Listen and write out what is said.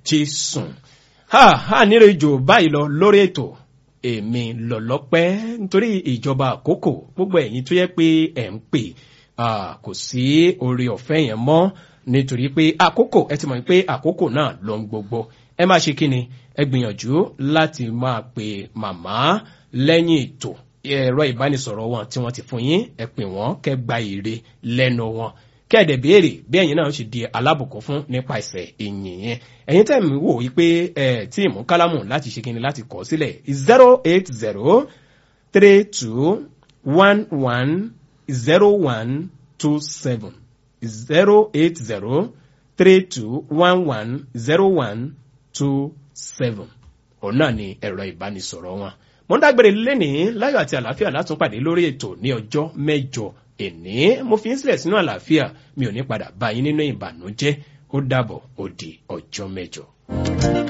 jésù ha ha nílò ìjò báyìí lọ lórí ètò èmi lọ̀lọ́pẹ́ nítorí ìjọba àkókò gbogbo ẹ̀yin tó yẹ pé ẹ̀ ń pè kò sí oore ọ̀fẹ́ yẹn mọ́ nítorí pé àkókò ẹ ti mọ̀ pé àkókò náà ló ń gbogbo ẹ máa ṣe kí ni ẹ gbìyànjú láti máa pe màmá lẹ́yìn ètò ẹ̀rọ ìbánisọ̀rọ̀ wọn tí wọ́n ti fún yín ẹ pè wọ́n kẹ́ gba èrè lẹ́nu wọn kẹ́ẹ̀dẹ̀ béèrè bí ẹ̀yin náà ṣe di alábùkún fún nípa ìsẹ̀ ìyìn yẹn ẹ̀yin tẹ̀ mí wò yí pé ẹ̀ tí ìmú kálámù láti ṣe kíni láti kọ́ sílẹ̀ zero eight zero three two one one zero one two seven zero eight zero three two one one zero one two seven òun náà ni ẹ̀rọ ìbánisọ̀rọ̀ wọn mo ń dágbére lénìí láyọ̀ àti àlàáfíà látúnpàdé lórí ètò ní ọjọ́ mẹ́jọ èní mo fi ń sílẹ̀ sínú àlàáfíà mi ò ní padà bá yín nínú ìbànújẹ́ ó dàbọ̀ ó di ọjọ́ mẹ́jọ.